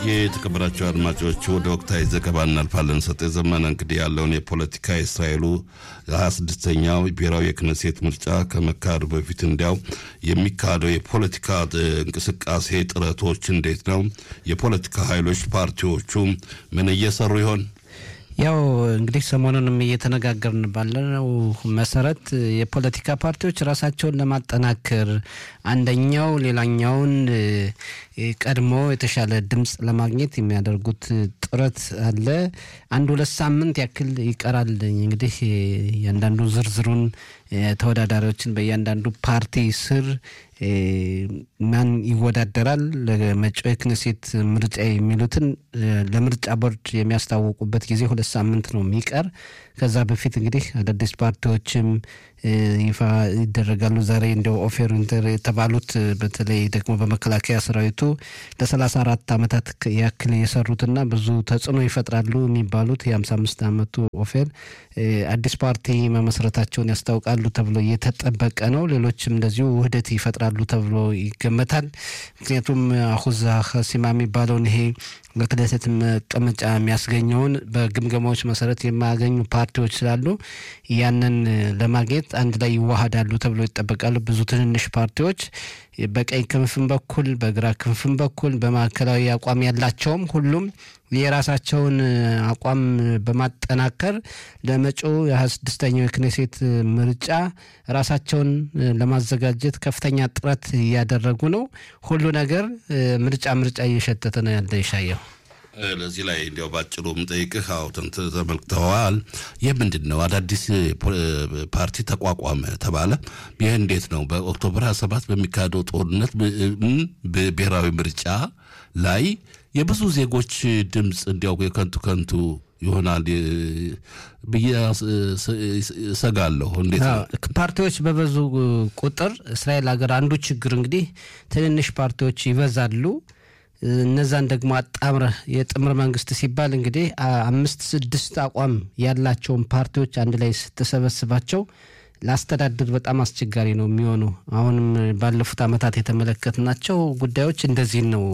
የተከበራቸው አድማጮች ወደ ወቅታዊ ዘገባ እናልፋለን። ሰጤ ዘመነ እንግዲህ ያለውን የፖለቲካ የእስራኤሉ ሀያ ስድስተኛው ብሔራዊ የክነሴት ምርጫ ከመካሄዱ በፊት እንዲያው የሚካሄደው የፖለቲካ እንቅስቃሴ ጥረቶች እንዴት ነው? የፖለቲካ ኃይሎች ፓርቲዎቹ ምን እየሰሩ ይሆን? ያው እንግዲህ ሰሞኑንም እየተነጋገርን ባለነው መሰረት የፖለቲካ ፓርቲዎች ራሳቸውን ለማጠናከር አንደኛው ሌላኛውን ቀድሞ የተሻለ ድምፅ ለማግኘት የሚያደርጉት ጥረት አለ። አንድ ሁለት ሳምንት ያክል ይቀራል። እንግዲህ እያንዳንዱ ዝርዝሩን ተወዳዳሪዎችን በእያንዳንዱ ፓርቲ ስር ማን ይወዳደራል ለመጪው የክነሴት ምርጫ የሚሉትን ለምርጫ ቦርድ የሚያስታወቁበት ጊዜ ሁለት ሳምንት ነው የሚቀር። ከዛ በፊት እንግዲህ አዳዲስ ፓርቲዎችም ይፋ ይደረጋሉ። ዛሬ እንደው ኦፌር ኢንተር የተባሉት በተለይ ደግሞ በመከላከያ ሰራዊቱ ለሰላሳ አራት ዓመታት ያክል የሰሩትና ብዙ ተጽዕኖ ይፈጥራሉ የሚባሉት የሀምሳ አምስት ዓመቱ ኦፌር አዲስ ፓርቲ መመስረታቸውን ያስታውቃሉ ተብሎ እየተጠበቀ ነው። ሌሎችም እንደዚሁ ውህደት ይፈጥራሉ ተብሎ ይገመታል። ምክንያቱም አሁዛ ሲማ የሚባለውን ይሄ ለክነሴት መቀመጫ የሚያስገኘውን በግምገማዎች መሰረት የማያገኙ ፓርቲዎች ስላሉ ያንን ለማግኘት አንድ ላይ ይዋሃዳሉ ተብሎ ይጠበቃሉ። ብዙ ትንንሽ ፓርቲዎች በቀኝ ክንፍም በኩል በግራ ክንፍም በኩል በማዕከላዊ አቋም ያላቸውም ሁሉም የራሳቸውን አቋም በማጠናከር ለመጪው የሀያ ስድስተኛው የክኔሴት ምርጫ ራሳቸውን ለማዘጋጀት ከፍተኛ ጥረት እያደረጉ ነው። ሁሉ ነገር ምርጫ ምርጫ እየሸተተ ነው ያለ ይሻየው። ለዚህ ላይ እንዲያው ባጭሩ ምጠይቅህ አውተን ተመልክተዋል። ይህ ምንድን ነው? አዳዲስ ፓርቲ ተቋቋመ ተባለ። ይህ እንዴት ነው? በኦክቶበር 27 በሚካሄደው ጦርነት ብሔራዊ ምርጫ ላይ የብዙ ዜጎች ድምፅ እንዲያው የከንቱ ከንቱ ይሆናል ብዬ እሰጋለሁ። እንዴት ነው? ፓርቲዎች በበዙ ቁጥር እስራኤል ሀገር አንዱ ችግር እንግዲህ ትንንሽ ፓርቲዎች ይበዛሉ። እነዛን ደግሞ አጣምረህ የጥምር መንግስት ሲባል እንግዲህ አምስት ስድስት አቋም ያላቸውን ፓርቲዎች አንድ ላይ ስትሰበስባቸው ለአስተዳደር በጣም አስቸጋሪ ነው የሚሆኑ። አሁንም ባለፉት ዓመታት የተመለከትናቸው ጉዳዮች እንደዚህ ነው።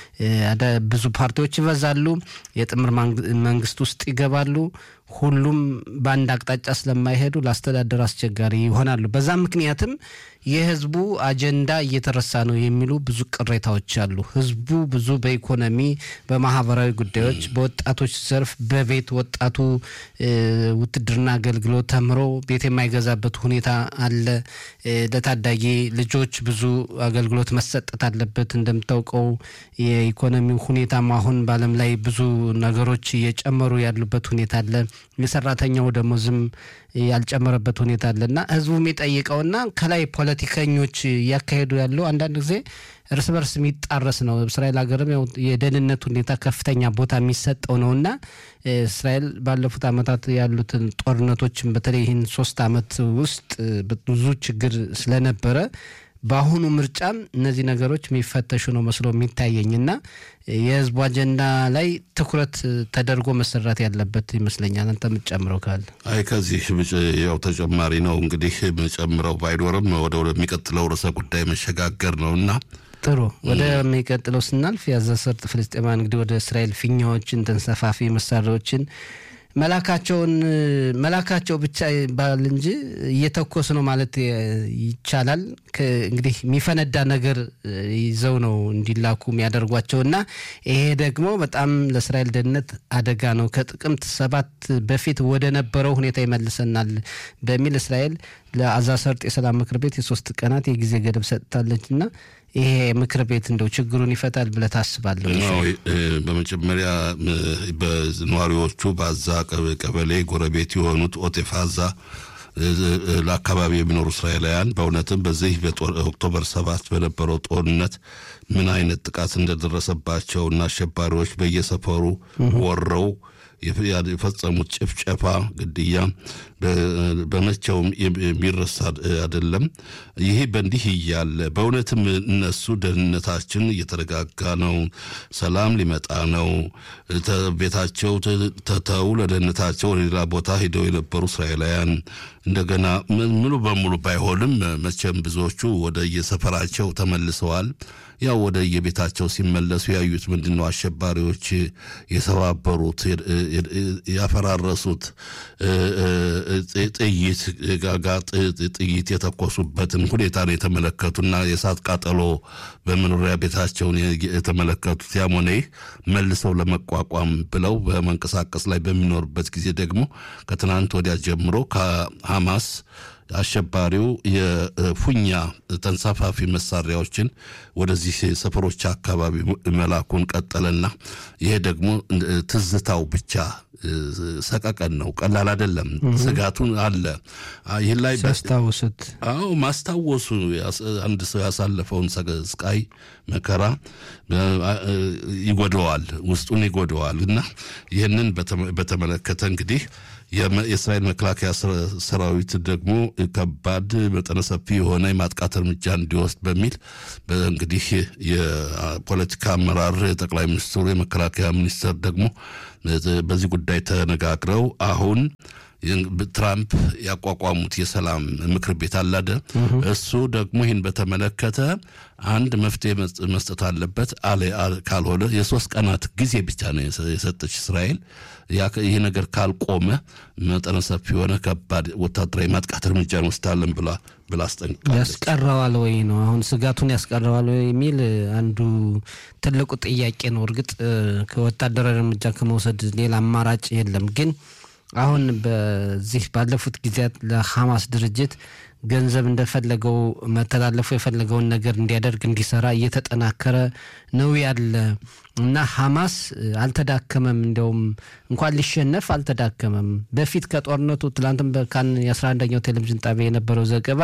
ብዙ ፓርቲዎች ይበዛሉ፣ የጥምር መንግስት ውስጥ ይገባሉ። ሁሉም በአንድ አቅጣጫ ስለማይሄዱ ለአስተዳደር አስቸጋሪ ይሆናሉ። በዛ ምክንያትም የህዝቡ አጀንዳ እየተረሳ ነው የሚሉ ብዙ ቅሬታዎች አሉ። ህዝቡ ብዙ በኢኮኖሚ፣ በማህበራዊ ጉዳዮች፣ በወጣቶች ዘርፍ በቤት ወጣቱ ውትድርና አገልግሎት ተምሮ ቤት የማይገዛበት ሁኔታ አለ። ለታዳጊ ልጆች ብዙ አገልግሎት መሰጠት አለበት። እንደምታውቀው የኢኮኖሚው ሁኔታም አሁን በዓለም ላይ ብዙ ነገሮች እየጨመሩ ያሉበት ሁኔታ አለ። የሰራተኛው ደሞዝም ያልጨመረበት ሁኔታ አለና ህዝቡ የሚጠይቀውና ከላይ ፖለቲከኞች እያካሄዱ ያለው አንዳንድ ጊዜ እርስ በርስ የሚጣረስ ነው። እስራኤል ሀገርም ያው የደህንነት ሁኔታ ከፍተኛ ቦታ የሚሰጠው ነውና እስራኤል ባለፉት ዓመታት ያሉትን ጦርነቶችን በተለይ ይህን ሶስት ዓመት ውስጥ ብዙ ችግር ስለነበረ በአሁኑ ምርጫም እነዚህ ነገሮች የሚፈተሹ ነው መስሎ የሚታየኝና የህዝቡ አጀንዳ ላይ ትኩረት ተደርጎ መሰራት ያለበት ይመስለኛል። አንተ የምትጨምረው ካለ? አይ ከዚህ ያው ተጨማሪ ነው እንግዲህ የምጨምረው ባይኖርም ወደ ወደሚቀጥለው ርዕሰ ጉዳይ መሸጋገር ነው እና ጥሩ ወደሚቀጥለው ስናልፍ የጋዛ ሰርጥ ፍልስጤማውያን እንግዲህ ወደ እስራኤል ፊኛዎችን ተንሰፋፊ መሳሪያዎችን መላካቸውን መላካቸው ብቻ ይባል እንጂ እየተኮስ ነው ማለት ይቻላል። እንግዲህ የሚፈነዳ ነገር ይዘው ነው እንዲላኩ የሚያደርጓቸው እና ይሄ ደግሞ በጣም ለእስራኤል ደህንነት አደጋ ነው። ከጥቅምት ሰባት በፊት ወደ ነበረው ሁኔታ ይመልሰናል በሚል እስራኤል ለጋዛ ሰርጥ የሰላም ምክር ቤት የሶስት ቀናት የጊዜ ገደብ ሰጥታለች እና ይሄ ምክር ቤት እንደው ችግሩን ይፈታል ብለህ ታስባለህ? በመጀመሪያ በነዋሪዎቹ በአዛ ቀበሌ ጎረቤት የሆኑት ኦቴፍ አዛ ለአካባቢ የሚኖሩ እስራኤላውያን በእውነትም በዚህ በኦክቶበር ሰባት በነበረው ጦርነት ምን አይነት ጥቃት እንደደረሰባቸው እና አሸባሪዎች በየሰፈሩ ወረው የፈጸሙት ጭፍጨፋ፣ ግድያ በመቼውም የሚረሳ አይደለም። ይሄ በእንዲህ እያለ በእውነትም እነሱ ደህንነታችን እየተረጋጋ ነው፣ ሰላም ሊመጣ ነው፣ ቤታቸው ተተው ለደህንነታቸው ወደ ሌላ ቦታ ሂደው የነበሩ እስራኤላውያን እንደገና ሙሉ በሙሉ ባይሆንም መቼም ብዙዎቹ ወደ የሰፈራቸው ተመልሰዋል። ያው ወደ የቤታቸው ሲመለሱ ያዩት ምንድን ነው አሸባሪዎች የሰባበሩት ያፈራረሱት ጥይት ጋጋ ጥይት የተኮሱበትን ሁኔታ ነው የተመለከቱና የእሳት ቃጠሎ በመኖሪያ ቤታቸውን የተመለከቱት ያም ሆነ ይህ መልሰው ለመቋቋም ብለው በመንቀሳቀስ ላይ በሚኖርበት ጊዜ ደግሞ ከትናንት ወዲያ ጀምሮ ከሐማስ አሸባሪው የፉኛ ተንሳፋፊ መሳሪያዎችን ወደዚህ ሰፈሮች አካባቢ መላኩን ቀጠለና ይሄ ደግሞ ትዝታው ብቻ ሰቀቀን ነው። ቀላል አይደለም። ስጋቱን አለ። ይህን ላይ ሲያስታውሱት አዎ ማስታወሱ አንድ ሰው ያሳለፈውን ስቃይ መከራ ይጎደዋል፣ ውስጡን ይጎደዋል እና ይህንን በተመለከተ እንግዲህ የእስራኤል መከላከያ ሰራዊት ደግሞ ከባድ መጠነ ሰፊ የሆነ የማጥቃት እርምጃ እንዲወስድ በሚል እንግዲህ የፖለቲካ አመራር ጠቅላይ ሚኒስትሩ የመከላከያ ሚኒስትር ደግሞ በዚህ ጉዳይ ተነጋግረው አሁን ትራምፕ ያቋቋሙት የሰላም ምክር ቤት አላደ እሱ ደግሞ ይህን በተመለከተ አንድ መፍትሄ መስጠት አለበት አለ። ካልሆነ የሶስት ቀናት ጊዜ ብቻ ነው የሰጠች እስራኤል። ይህ ነገር ካልቆመ መጠነ ሰፊ የሆነ ከባድ ወታደራዊ ማጥቃት እርምጃ እንወስዳለን ብላ ብላ አስጠንቅቃለች። ያስቀረዋል ወይ ነው አሁን ስጋቱን ያስቀረዋል ወይ የሚል አንዱ ትልቁ ጥያቄ ነው። እርግጥ ከወታደራዊ እርምጃ ከመውሰድ ሌላ አማራጭ የለም ግን አሁን በዚህ ባለፉት ጊዜያት ለሐማስ ድርጅት ገንዘብ እንደፈለገው መተላለፉ የፈለገውን ነገር እንዲያደርግ እንዲሰራ እየተጠናከረ ነው ያለ እና ሐማስ አልተዳከመም። እንዲያውም እንኳን ሊሸነፍ አልተዳከመም። በፊት ከጦርነቱ ትላንትም በካን የአስራ አንደኛው ቴሌቪዥን ጣቢያ የነበረው ዘገባ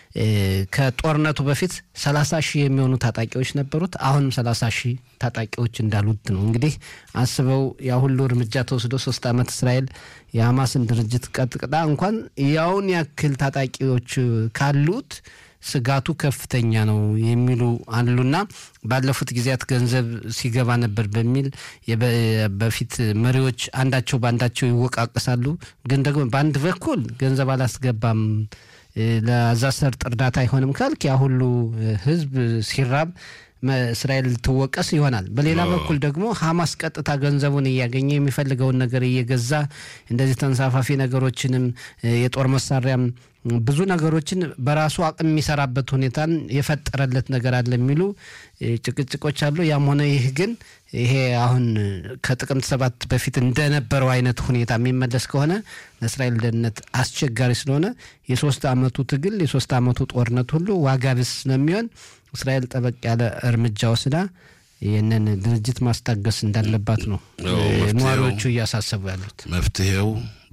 ከጦርነቱ በፊት ሰላሳ ሺህ የሚሆኑ ታጣቂዎች ነበሩት። አሁንም ሰላሳ ሺህ ታጣቂዎች እንዳሉት ነው። እንግዲህ አስበው ያ ሁሉ እርምጃ ተወስዶ ሶስት ዓመት እስራኤል የሐማስን ድርጅት ቀጥቅጣ እንኳን ያውን ያክል ታጣቂዎች ካሉት ስጋቱ ከፍተኛ ነው የሚሉ አሉና ባለፉት ጊዜያት ገንዘብ ሲገባ ነበር በሚል በፊት መሪዎች አንዳቸው በአንዳቸው ይወቃቀሳሉ። ግን ደግሞ በአንድ በኩል ገንዘብ አላስገባም ለዛ ሰርጥ እርዳታ አይሆንም ካልክ ያ ሁሉ ህዝብ ሲራብ እስራኤል ልትወቀስ ይሆናል። በሌላ በኩል ደግሞ ሐማስ ቀጥታ ገንዘቡን እያገኘ የሚፈልገውን ነገር እየገዛ እንደዚህ ተንሳፋፊ ነገሮችንም የጦር መሳሪያም ብዙ ነገሮችን በራሱ አቅም የሚሰራበት ሁኔታን የፈጠረለት ነገር አለ የሚሉ ጭቅጭቆች አሉ። ያም ሆነ ይህ ግን ይሄ አሁን ከጥቅምት ሰባት በፊት እንደነበረው አይነት ሁኔታ የሚመለስ ከሆነ ለእስራኤል ደህንነት አስቸጋሪ ስለሆነ የሶስት ዓመቱ ትግል የሶስት ዓመቱ ጦርነት ሁሉ ዋጋ ቢስ ስለሚሆን እስራኤል ጠበቅ ያለ እርምጃ ወስዳ ይህንን ድርጅት ማስታገስ እንዳለባት ነው ነዋሪዎቹ እያሳሰቡ ያሉት። መፍትሄው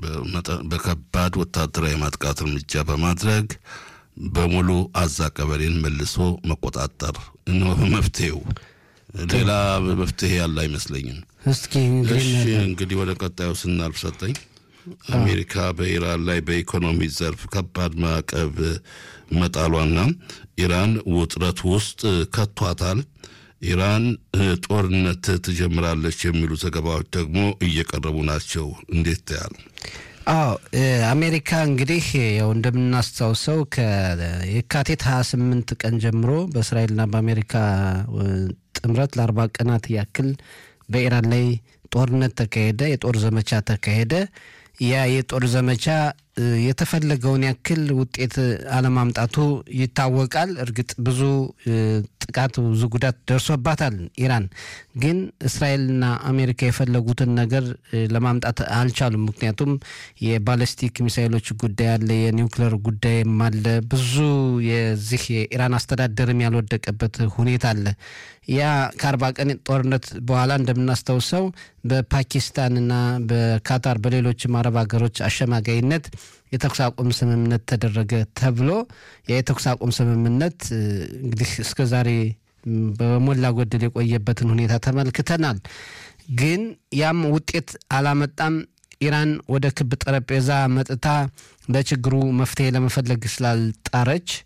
በከባድ ወታደራዊ ማጥቃት እርምጃ በማድረግ በሙሉ አዛ ቀበሌን መልሶ መቆጣጠር ነው መፍትሄው። ሌላ መፍትሄ ያለ አይመስለኝም። እስኪ እሺ እንግዲህ ወደ ቀጣዩ ስናልፍ ሰጠኝ አሜሪካ በኢራን ላይ በኢኮኖሚ ዘርፍ ከባድ ማዕቀብ መጣሏና ኢራን ውጥረት ውስጥ ከቷታል። ኢራን ጦርነት ትጀምራለች የሚሉ ዘገባዎች ደግሞ እየቀረቡ ናቸው። እንዴት ታያል? አዎ አሜሪካ እንግዲህ ያው እንደምናስታውሰው ከየካቲት 28 ቀን ጀምሮ በእስራኤልና በአሜሪካ ጥምረት ለአርባ ቀናት ያክል በኢራን ላይ ጦርነት ተካሄደ፣ የጦር ዘመቻ ተካሄደ። ያ የጦር ዘመቻ የተፈለገውን ያክል ውጤት አለማምጣቱ ይታወቃል። እርግጥ ብዙ ጥቃት፣ ብዙ ጉዳት ደርሶባታል ኢራን። ግን እስራኤልና አሜሪካ የፈለጉትን ነገር ለማምጣት አልቻሉም። ምክንያቱም የባለስቲክ ሚሳይሎች ጉዳይ አለ፣ የኒውክሌር ጉዳይም አለ። ብዙ የዚህ የኢራን አስተዳደርም ያልወደቀበት ሁኔታ አለ። ያ ከአርባ ቀን ጦርነት በኋላ እንደምናስታውሰው በፓኪስታንና በካታር በሌሎችም አረብ ሀገሮች አሸማጋይነት የተኩስ አቁም ስምምነት ተደረገ ተብሎ ያ የተኩስ አቁም ስምምነት እንግዲህ እስከ ዛሬ በሞላ ጎደል የቆየበትን ሁኔታ ተመልክተናል። ግን ያም ውጤት አላመጣም። ኢራን ወደ ክብ ጠረጴዛ መጥታ ለችግሩ መፍትሄ ለመፈለግ ስላልጣረች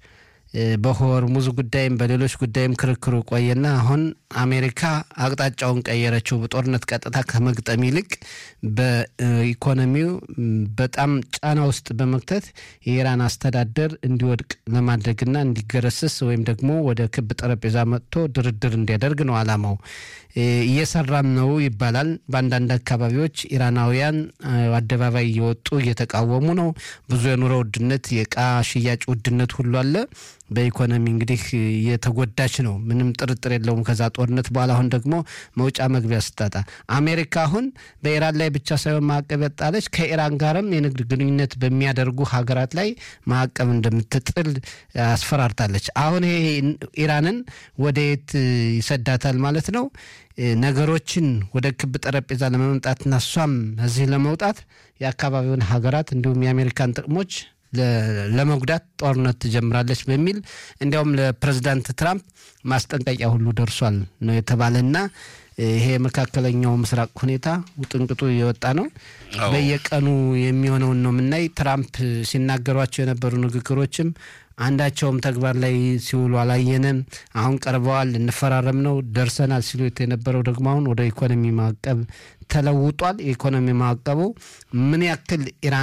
በሆርሙዝ ጉዳይም በሌሎች ጉዳይም ክርክሩ ቆየና አሁን አሜሪካ አቅጣጫውን ቀየረችው። በጦርነት ቀጥታ ከመግጠም ይልቅ በኢኮኖሚው በጣም ጫና ውስጥ በመክተት የኢራን አስተዳደር እንዲወድቅ ለማድረግና እንዲገረስስ ወይም ደግሞ ወደ ክብ ጠረጴዛ መጥቶ ድርድር እንዲያደርግ ነው አላማው። እየሰራም ነው ይባላል። በአንዳንድ አካባቢዎች ኢራናውያን አደባባይ እየወጡ እየተቃወሙ ነው። ብዙ የኑሮ ውድነት፣ የእቃ ሽያጭ ውድነት ሁሉ አለ። በኢኮኖሚ እንግዲህ የተጎዳች ነው፣ ምንም ጥርጥር የለውም። ከዛ ጦርነት በኋላ አሁን ደግሞ መውጫ መግቢያ ስታጣ አሜሪካ አሁን በኢራን ላይ ብቻ ሳይሆን ማዕቀብ ያጣለች ከኢራን ጋርም የንግድ ግንኙነት በሚያደርጉ ሀገራት ላይ ማዕቀብ እንደምትጥል አስፈራርታለች። አሁን ይሄ ኢራንን ወደ የት ይሰዳታል ማለት ነው? ነገሮችን ወደ ክብ ጠረጴዛ ለመምጣትና እሷም እዚህ ለመውጣት የአካባቢውን ሀገራት እንዲሁም የአሜሪካን ጥቅሞች ለመጉዳት ጦርነት ትጀምራለች በሚል እንዲያውም ለፕሬዚዳንት ትራምፕ ማስጠንቀቂያ ሁሉ ደርሷል ነው የተባለና ይሄ የመካከለኛው ምስራቅ ሁኔታ ውጥንቅጡ የወጣ ነው። በየቀኑ የሚሆነውን ነው የምናይ። ትራምፕ ሲናገሯቸው የነበሩ ንግግሮችም አንዳቸውም ተግባር ላይ ሲውሉ አላየንም። አሁን ቀርበዋል፣ እንፈራረም ነው ደርሰናል ሲሉት የነበረው ደግሞ አሁን ወደ ኢኮኖሚ ማዕቀብ ተለውጧል። የኢኮኖሚ ማዕቀቡ ምን ያክል ኢራን